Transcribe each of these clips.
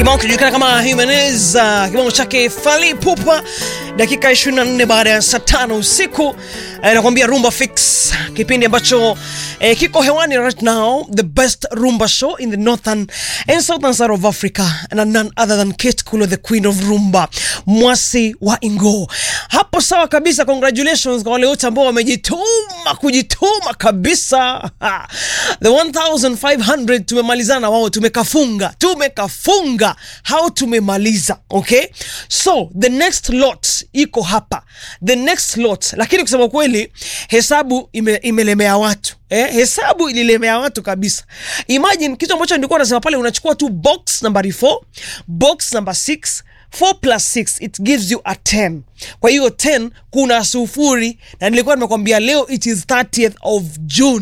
kibao kijulikana kama Jimenez, uh, kibao chake Fally Ipupa, dakika 24 baada ya saa tano usiku eh, nakwambia Rumba Fix, kipindi ambacho eh, kiko hewani right now, the best rumba show in the northern and southern side of Africa and none other than Kate Kulo, the queen of rumba, mwasi wa Ingo. Hapo sawa kabisa, congratulations kwa wale wote ambao wamejituma kujituma kabisa. Ha. The 1500 tumemalizana na wao, tumekafunga tumekafunga hao tumemaliza okay so the next lot iko hapa the next lot lakini kusema kweli hesabu ime, imelemea watu Eh, hesabu ililemea watu kabisa imagine kitu ambacho nilikuwa nasema pale unachukua tu box nambari 4 box number 6 4 plus 6 it gives you a 10 kwa hiyo 10 kuna sufuri na nilikuwa nimekwambia leo it is 30th of june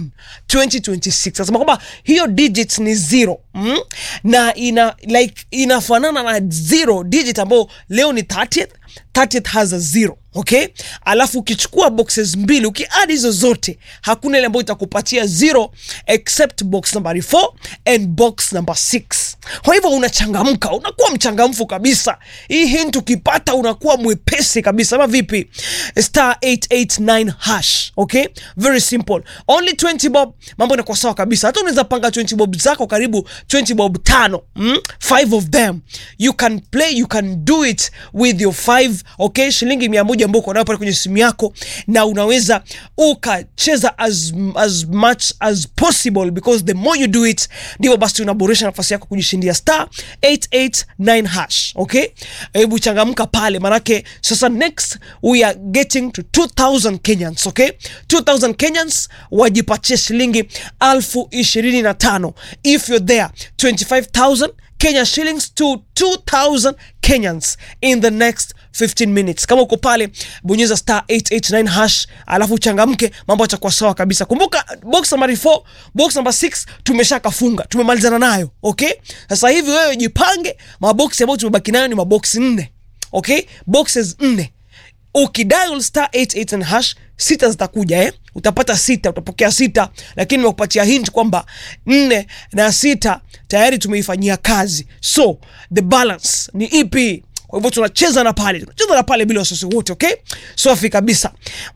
2026 nasema kwamba hiyo digit ni zero mm? na ina like inafanana na zero digit ambayo leo ni 30th 30th has a zero okay alafu ukichukua boxes mbili ukiadi hizo zote hakuna ile ambayo itakupatia zero except box number 4 and box number 6 kwa hivyo unachangamka unakuwa mchangamfu kabisa hii hint ukipata unakuwa mwepesi kabisa ama vipi star 889 hash okay very simple only 20 bob mambo inakuwa sawa kabisa hata unaweza panga 20 bob zako karibu 20 bob tano mm? five of them you can play you can do it with your five okay shilingi mia moja ambao uko nayo pale kwenye simu yako na unaweza ukacheza as, as much as possible because the more you do it ndivyo basi unaboresha nafasi yako kujishindia star 889 hash okay hebu changamka pale manake sasa next we are getting to 2000 kenyans okay 2000 kenyans wajipatie shilingi alfu ishirini na tano if you're there 25000 Kenya shillings to 2000 Kenyans in the next 15 minutes. Kama uko pale bonyeza star 889 hash, alafu changamke, mambo yatakuwa sawa kabisa. Kumbuka box number 4, box number 6 tumeshakafunga, tumemalizana nayo. Okay, sasa hivi wewe jipange, maboksi ambayo tumebaki nayo ni maboksi nne. Okay, boxes nne ukidial star 88 hash sita zitakuja eh? utapata sita utapokea sita lakini nimekupatia hint kwamba nne na sita tayari tumeifanyia kazi so the balance ni ipi kwa hivyo tunacheza na pale tunacheza na pale bila wasiwasi wote okay safi kabisa